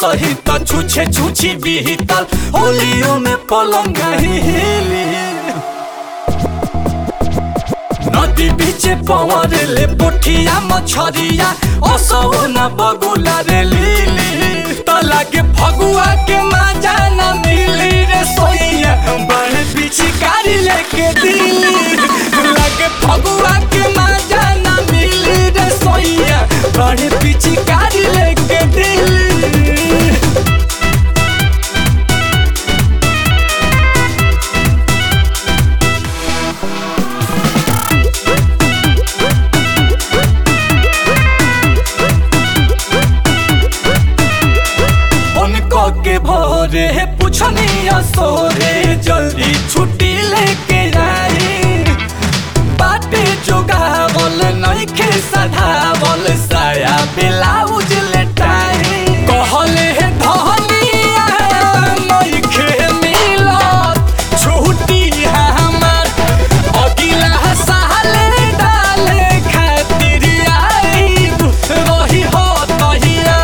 सही तो छुछे छुछी बीतल होलियो में पलंग हिली नदी बीचे पवर ले पोठिया मछरिया असो न बगुला रे लीली तो लागे फगुआ के मजा न मिली रे सोइया बड़े पीछे कारी लेके दिली लागे फगुआ के मजा न मिली रे सोइया बड़े पीछे कारी लेके दिली उनको के भोरे पूछनिया सोरे जल्दी छुट्टी लेके आई बाटे जोगावल नइखे सधावल साया ब्लाउज लेटाई कहले हे धनिया नइखे मिलत छुट्टी हमर अगिला साले डाले खातिर आईब रही हो तहिया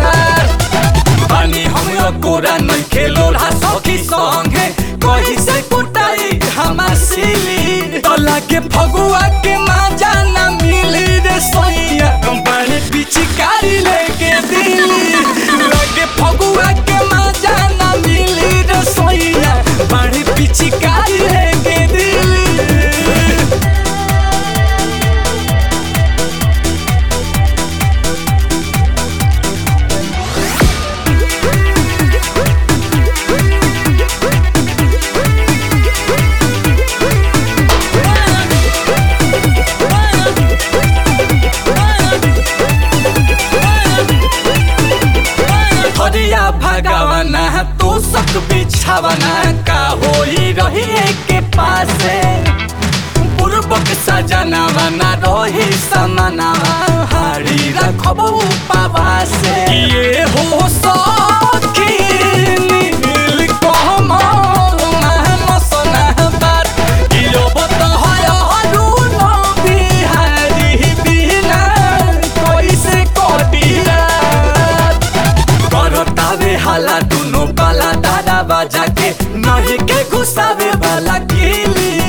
पानी हम कोरा नहीं खेलो रहा सखी संगे कहीं से कुटाई हमार सिली तो लागे फगुआ के मजा न मिली रे सोइया बड़े पिचकारी लेके दिली लागे फगुआ के मजा न मिली रे सोइया बड़े पिचकारी लेके दिली हरिया भगवाना तो सक बिछावना का होई रही के पासे पूर्वक सजना बना रही समाना हारी रखब उपवासे ये हो सखी नील कमल महमसना बात यो बतहय अरुण बिहारी बिना कैसे कटिया करतावे हाला दुनो बाला दादा बाजा के नहीं के घुसावे वाला किली